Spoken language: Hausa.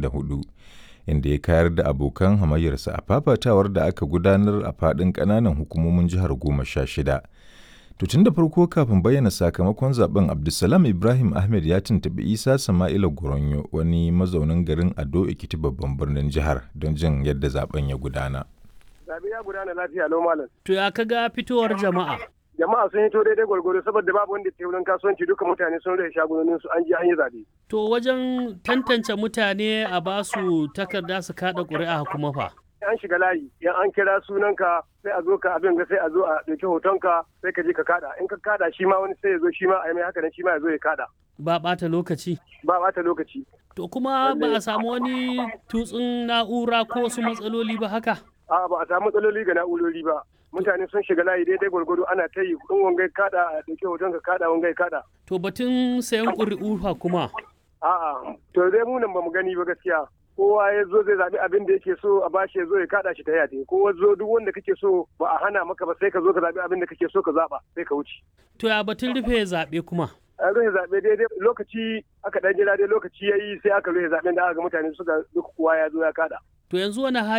2024 inda ya kayar da abokan hamayyarsa a fafatawar da aka gudanar a faɗin ƙananan hukumomin jihar goma sha shida. To tun da farko kafin bayyana sakamakon zaben Abdulsalam Ibrahim Ahmed ya tuntuɓi Isa Sama'ila Goronyo wani mazaunin garin Ado Ekiti babban birnin jihar don jin yadda zaben ya gudana. Zabe ya gudana lafiya lau malam. To ya kaga fitowar jama'a? Jama'a sun hito daidai gwargwaro saboda babu wanda ke wurin kasuwanci duka mutane sun rage shagunonin su an je an yi zabe. To wajen tantance mutane a basu takarda su kada ƙuri'a kuma fa. an shiga layi yan an kira sunanka sai a zo ka abin ga sai a zo a ɗauki hotonka sai ka je ka kada in ka kada shi ma wani sai ya zo shi ma a yi mai haka nan shi ma ya zo ya kada Ba ɓata lokaci. ba ɓata lokaci To kuma ba a samu wani tutsun na'ura ko wasu matsaloli ba haka? a ba a samu matsaloli ga na'urori ba mutane sun shiga layi daidai gwargwado ana ta yi in wangai kada a ɗauki hotonka kada wangai kada To batun sayan ƙuri'u fa kuma. a'a to dai mu nan ba mu gani ba gaskiya kowa ya zo zai zaɓi abin da yake so a bashi ya zo ya kaɗa shi ta yate kowa zo duk wanda kake so ba a hana maka ba sai ka zo ka zaɓi abin da kake so ka zaɓa sai ka wuce To ya batun rufe zaɓe kuma. a rufe zaɓe daidai lokaci aka ɗan jira dai lokaci ya yi sai aka rufe zaɓen da aka ga mutane suka duk kowa ya zo ya kaɗa To yanzu wani